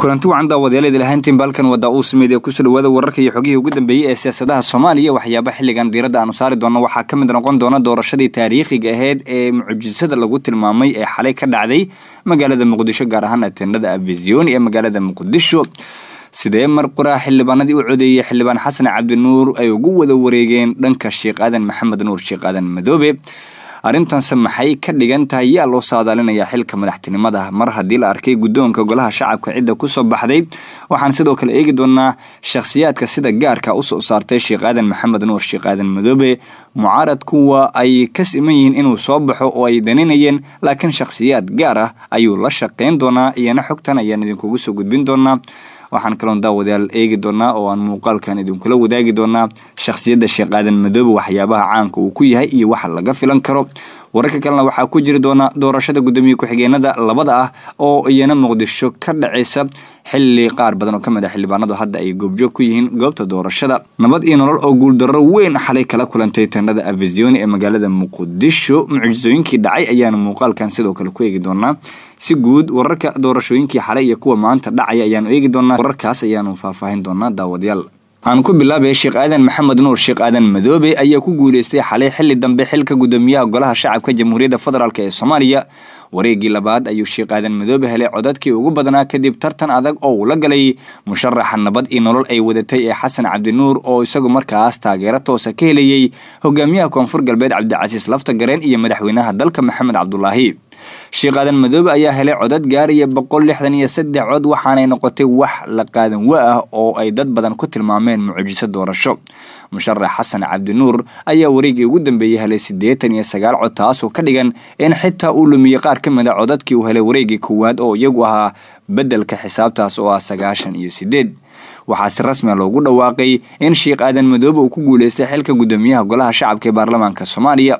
kulanti wacan daawadayaaleed lahaantiin balkan wada uu sameyd ee kusoo dhawaada wararka iyo xogihii ugu dambeeyey ee siyaasadaha soomaaliya waxyaaba xilligan diiradda aanu saari doonno waxaa ka mid noqon doona doorashadii taariikhiga aheyd ee mucjisada lagu tilmaamay ee xalay ka dhacday magaalada muqdisho gaar ahaan ateenada afizioni ee magaalada muqdisho sidee mar qoraa xildhibaanadii u codeeyey xildhibaan xasan cabdinuur ay ugu wada wareegeen dhanka sheekh aadan maxamed nuur sheekh aadan madoobe arrintanse maxay ka dhigan tahay yaa loo saadaalinayaa xilka madaxtinimada mar haddii la arkay guddoonka golaha shacabka cidda kusoo baxday waxaan sidoo kale eegi doonaa shakhsiyaadka sida gaarka usoo saartay sheekh aadan maxamed nuur sheekh aadan madoobe mucaarad kuwa ay ka siman yihiin inuu soo baxo oo ay daninayeen laakiin shakhsiyaad gaar ah ayuu la shaqayn doonaa iyana xogtan ayaan idinkugu soo gudbin doonaa waxaan kaloon daawadayaal eegi doonaa oo aan muuqaalkan idinkula wadaagi doonaa shakhsiyadda sheekh aadan madoobe waxyaabaha caanka uu ku yahay iyo waxa laga filan karo wararka kalena waxaa ku jiri doona doorashada guddoomiye ku-xigeenada labada ah oo iyana muqdisho ka dhacaysa xilli qaar badan oo ka mid a xildhibaanadu hadda ay goobjoog ku yihiin goobta doorashada nabad iyo nolol oo guuldarro weyn xalay kala kulantay tanada afizioni ee magaalada muqdisho mucjisooyinkii dhacay ayaanu muuqaalkan sidoo kale ku eegi doonaa si guud wararka doorashooyinkii xalay iyo kuwa maanta dhacaya ayaanu eegi doonaa wararkaas ayaanu faahfaahin doonaa daawadayaal aan ku bilaabay sheekh aadan maxamed nuur sheekh aadan madoobe ayaa ku guuleystay xalay xilli dambe xilka guddoomiyaha golaha shacabka jamhuuriyadda federaalk ee soomaaliya wareegii labaad ayuu sheekh aadan madoobe helay codadkii ugu badnaa kadib tartan adag oo uu la galay musharaxa nabad iyo nolol ay wadatay ee xasan cabdinuur oo isagu markaas taageero toosa ka helayey hogaamiyaha koonfur galbeed cabdicasiis lafta gareen iyo madaxweynaha dalka maxamed cabdulaahi sheekh aadan madoobe ayaa helay codad gaaraya boqol lixdan iyo saddex cod waxaanay noqotay wax la qaadan wa ah oo ay dad badan ku tilmaameen mucjiso doorasho musharax xasan cabdinuur ayaa wareegii ugu dambeeyey helay siddeetan iyo sagaal cod taasoo ka dhigan in xitaa uu lumiyey qaar ka mid a codadkii uu helay wareegii koowaad oo iyagu ahaa beddelka xisaabtaas oo ah sagaashan iyo siddeed waxaa si rasmia loogu dhawaaqay in sheekh aadan madoobe uu ku guuleystay xilka guddoomiyaha golaha shacabka ee baarlamaanka soomaaliya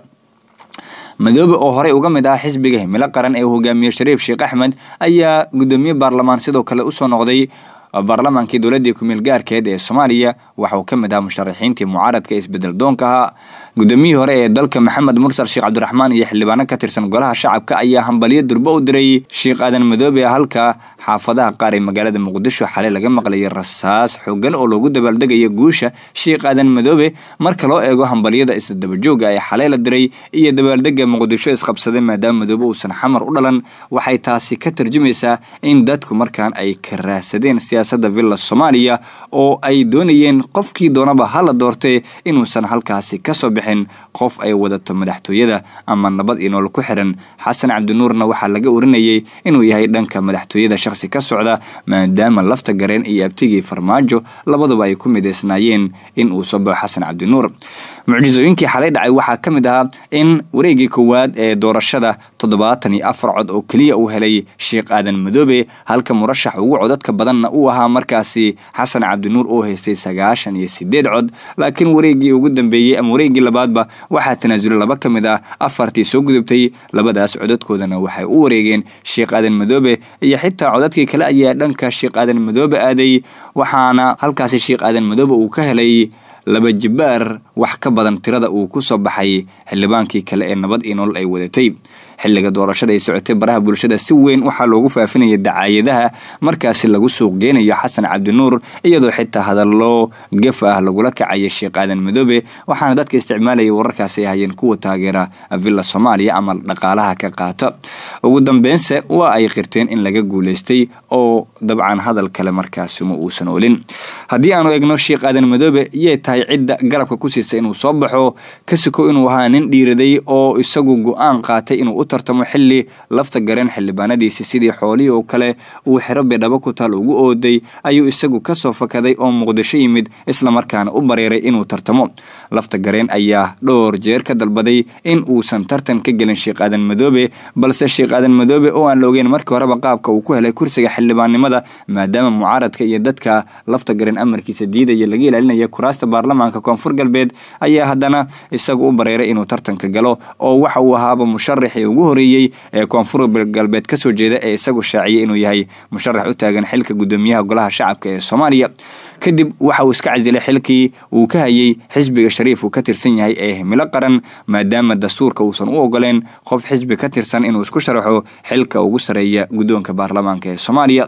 madoobe oo horey uga mid ah xisbiga himilo qaran ee uu hogaamiye shariif sheekh axmed ayaa guddoomiye baarlamaan sidoo kale usoo noqday baarlamaankii dowladii kumeel gaarkeed ee soomaaliya waxauu ka mid ahaa musharaxiintii mucaaradka isbedel doonka ahaa guddoomiyihii hore ee dalka maxamed mursal sheekh cabdiraxmaan iyo xildhibaano ka tirsan golaha shacabka ayaa hambaliyo durbo u diray sheekh aadan madoobe halka xaafadaha qaar ee magaalada muqdisho xalay laga maqlayay rasaas xoogan oo loogu dabaaldegaya guusha sheekh aadan madoobe marka loo eego hambaliyada isdabajooga ee xalay la diray iyo dabaaldega muqdisho isqabsaday maadaama madoobe uusan xamar u dhalan waxay taasi ka tarjumaysaa in dadku markaan ay ka raahsadeen siyaasadda villa soomaaliya oo ay doonayeen qofkii doonaba hala doortee inuusan halkaasi kasoo bixin qof ay wadato madaxtooyada ama nabad iyo nool ku xiran xasan cabdinuurna waxaa laga orinayay inuu yahay dhanka madaxtooyada shakhsi ka socda maadaama lafta gareen iyo abtigii farmaajo labaduba ay ku midaysnaayeen in uu soo baxo xasan cabdinuur mucjisooyinkii xalay dhacay waxaa ka mid ahaa in wareegii koowaad ee doorashada toddobaatan iyo afar cod oo keliya uu helay sheekh aadan madoobe halka murashax ugu codadka badanna uu ahaa markaasi xasan cabdinuur oo haystay sagaashan iyo sideed cod laakiin wareegii ugu dambeeyey ama wareegii labaadba waxaa tanaasulay laba ka mid ah afartii soo gudubtay labadaas codadkoodana waxay u wareegeen sheekh aadan madoobe iyo xitaa codadkii kale ayaa dhanka sheekh aadan madoobe aaday waxaana halkaasi sheekh aadan madoobe uu ka helay laba jibaar wax ka badan tirada uu ku soo baxay xildhibaankii kale ee nabad iyo nolol ay wadatay xilliga doorashada ay socotay baraha bulshada si weyn waxaa loogu faafinaya dacaayadaha markaasi lagu suuq geenayo xasan cabdinuur iyadoo xitaa hadallo gaf ah lagula kacaya sheekh aadan madoobe waxaana dadka isticmaalaya wararkaasi ay hayeen kuwa taageera villa soomaaliya ama dhaqaalaha ka qaata ugu dambeynse waa ay qirteen in laga guulaystay oo dabcan hadal kale markaasi ma uusan olin haddii aanu egno sheekh aadan madoobe yay tahay cidda garabka ku siisa inuu soo baxo ka suko inuu ahaa nin dhiiraday oo isagu go-aan qaatay inuu u tartamo xilli lafta gareen xildhibaanadiisi sidii xoolihii oo kale uu xero bidhabo ku taal ugu ooday ayuu isagu kasoo fakaday oo muqdisho yimid islamarkaana u bareeray inuu tartamo lafta gareen ayaa dhowr jeer ka dalbaday in uusan tartan ka gelin sheekh aadan madoobe balse sheekh aadan madoobe oo aan la ogeyn markii horeba qaabka uu ku helay kursiga xildhibaannimada maadaama mucaaradka iyo dadka lafta gareen amarkiisa diidaya laga ilaalinaya kuraasta baarlamaanka koonfur galbeed ayaa haddana isagu u bareeray inuu tartanka galo oo waxa uu ahaaba musharaxii ugu horeeyey ee koonfur galbeed kasoo jeeda ee isagu shaaciyay inuu yahay musharax u taagan xilka guddoomiyaha golaha shacabka ee soomaaliya kadib waxa uu iska casilay xilkii uu ka hayay xisbiga shariif uu ka tirsan yahay ee himilo qaran maadaama dastuurka uusan u ogoleen qof xisbi ka tirsan inuu isku sharaxo xilka ugu sareeya guddoonka baarlamaanka ee soomaaliya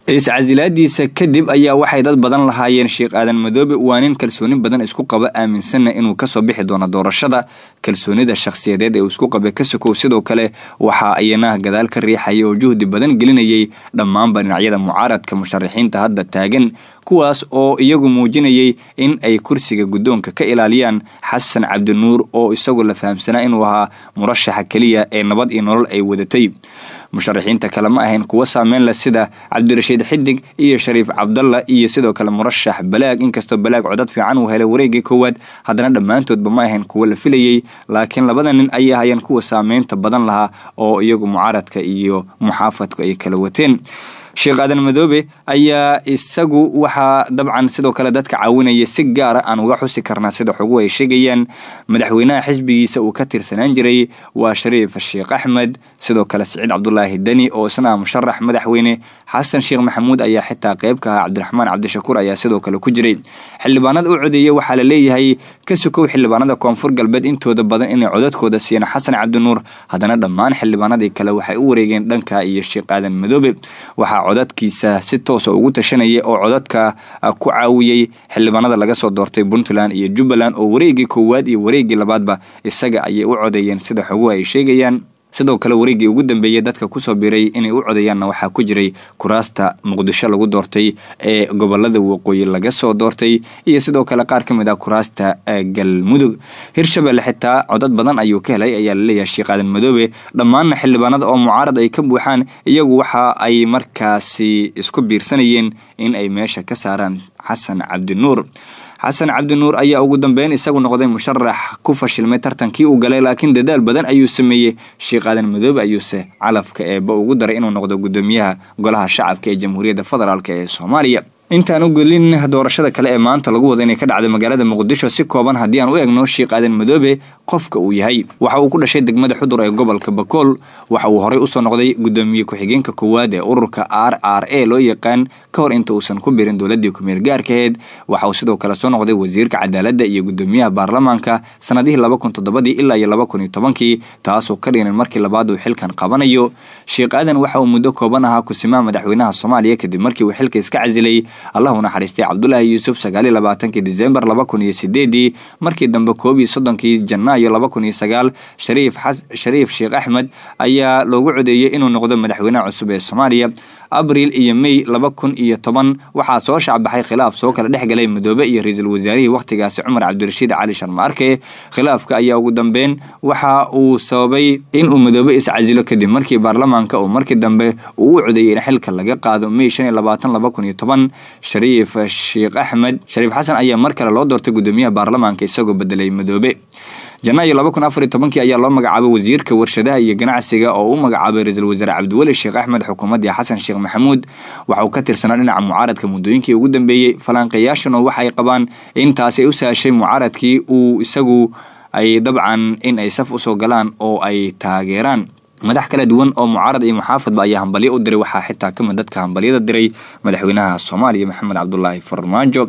iscasilaadiisa kadib ayaa waxay dad badan lahaayeen sheekh aadan madoobe waa nin kalsooni badan isku qaba aaminsanna inuu kasoo bixi doono doorashada kalsoonida shakhsiyadeed ee uu isku qabay ka sokow sidoo kale waxaa iyana gadaal ka riixaya oo juhdi badan gelinayay dhammaanba dhinacyada mucaaradka musharaxiinta hadda taagan kuwaas oo iyagu muujinayay in ay kursiga guddoonka ka ilaaliyaan xasan cabdinuur oo isagu la fahamsanaa inuu ahaa murashaxa keliya ee nabad iyo nolol ay wadatay musharaxiinta kale ma ahayn kuwo saameyn leh sida cabdirashiid xidig iyo shariif cabdalla iyo sidoo kale murashax balaag inkastoo balaag codad fiican uu helay wareegii koowaad haddana dhammaantoodba ma ahayn kuwo la filayey laakiin labada nin ayay ahayeen kuwa saameynta badan lahaa oo iyagu mucaaradka iyo muxaafadku ay kala wateen sheekh aadan madoobe ayaa isagu waxaa dabcan sidoo kale dadka caawinaya si gaara aan uga xusi karnaa sida xoguhu ay sheegayaan madaxweynaha xisbigiisa uu ka tirsanaan jiray waa shariif sheekh axmed sidoo kale siciid cabdulaahi deni oo isna musharax madaxweyne xasan sheekh maxamuud ayaa xitaa qayb ka ahaa cabdiraxmaan cabdishakuur ayaa sidoo kale ku jiray xildhibaanada u codeeyey waxaa la leeyahay ka sukow xildhibaanada koonfur galbeed intooda badan inay codadkooda siiyeen xasan cabdinuur haddana dhammaan xildhibaanadii kale waxay u wareegeen dhanka iyo sheekh aadan madoobe waxaa codadkiisa si toosa ugu tashanaya oo codadka ku caawiyey xildhibaanada laga soo doortay puntland iyo jubbaland oo wareegii koowaad iyo wareegii labaadba isaga ayay u codeeyeen sida xoguhu ay sheegayaan sidoo kale wareeggii ugu dambeeyey dadka kusoo biiray inay u codeeyaanna waxaa ku jiray kuraasta muqdisho lagu doortay ee gobolada waqooyi laga soo doortay iyo sidoo kale qaar ka mid ah kuraasta galmudug hirshabelle xitaa codad badan ayuu ka helay ayaa laleeyahay sheekh aadan madoobe dhammaanna xildhibaanada oo mucaarad ay ka buuxaan iyagu waxa ay markaasi isku biirsanayeen in ay meesha ka saaraan xasan cabdinuur xasan cabdinuur ayaa ugu dambeyn isagu noqday musharax ku fashilmay tartankii uu galay laakiin dadaal badan ayuu sameeyey sheekh aadan madoobe ayuuse calafka eeba ugu daray inuu noqdo gudoomiyaha golaha shacabka ee jamhuuriyadda federaalk ee soomaaliya intaan u gelin doorashada kale ee maanta lagu wada inay ka dhacday magaalada muqdisho si kooban haddii aan u eegno sheekh aadan madoobe qofka uu yahay waxa uu ku dhashay degmada xudur ee gobolka bakool waxa uu horey usoo noqday gudoomiye ku-xigeenka koowaad ee ururka r r a loo yaqaan ka hor inta uusan ku birin dowladii kumeel gaarkaheed waxa uu sidoo kale soo noqday wasiirka cadaaladda iyo gudoomiyaha baarlamaanka sanadihii laba kun toddobadii ilaa iyo laba kun iyo tobankii taasoo ka dhigan markii labaad uu xilkan qabanayo sheekh aadan waxa uu muddo kooban ahaa kusimaha madaxweynaha soomaaliya kadib markii uu xilka iska casilay allah u naxariistay cabdulaahi yuusuf sagaaliyo labaatankii disembar laba kun iyo sideedii markii dambe koob iyo soddonkii janaayo laba kun iyo sagaal shariif shariif sheekh axmed ayaa loogu codeeyey inuu noqdo madaxweynaha cusub ee soomaaliya abriil iyo mey laba kun iyo toban waxaa soo shacbaxay khilaaf soo kala dhex galay madoobe iyo ra-iisul wasaarihii wakhtigaasi cumar cabdirashiid cali sharmaarke khilaafka ayaa ugu dambeyn waxa uu sababay inuu madoobe iscasilo kadib markii baarlamaanka uu markii dambe uu u codeeyey in xilka laga qaado mey shan iyo labaatan laba kun iyo toban shariif sheekh axmed shariif xasan ayaa mar kale loo doortay gudoomiyaha baarlamaanka isagoo bedelay madoobe janaayo laba kun afar iyo tobankii ayaa loo magacaabay wasiirka warshadaha iyo ganacsiga oo u magacaabay ra-iisul wasaare cabdiweli sheekh axmed xukuumaddii xasan sheekh maxamuud waxa uu ka tirsanaa dhinaca mucaaradka muddooyinkii ugu dambeeyey falanqeeyaashana waxay qabaan in taasi ay u sahashay mucaaradkii uu isagu ay dabcan in ay saf usoo galaan oo ay taageeraan madax kala duwan oo mucaarad iyo muxaafadba ayaa hambalyo u diray waxaa xitaa kamid dadka hambalyada diray madaxweynaha soomaaliya maxamed cabdulaahi farmaajo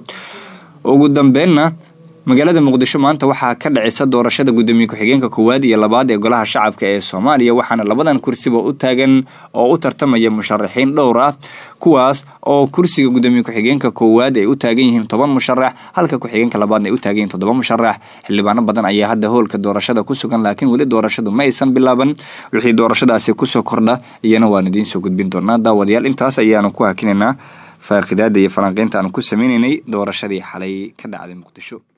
ugu dambeenna magaalada muqdisho maanta waxaa ka dhacisa doorashada gudoomiye ku-xigeenka koowaad iyo labaad ee golaha shacabka ee soomaaliya waxaana labadan kursiba u taagan oo u tartamaya musharaxiin dhowr ah kuwaas oo kursiga gudoomiye ku-xigeenka koowaad ay u taagan yihiin toban musharax halka ku-xigeenka labaadna ay u taagan yihiin toddoba musharax xildhibaano badan ayaa hadda hoolka doorashada ku sugan laakiin weli doorashadu ma aysan bilaaban wixii doorashadaasi kusoo kordha iyana waan idiin soo gudbin doonaa daawadayaal intaas ayaanu ku hakinaynaa faaqidaada iyo falanqeynta aanu ku sameynaynay doorashadii xalay ka dhacday muqdisho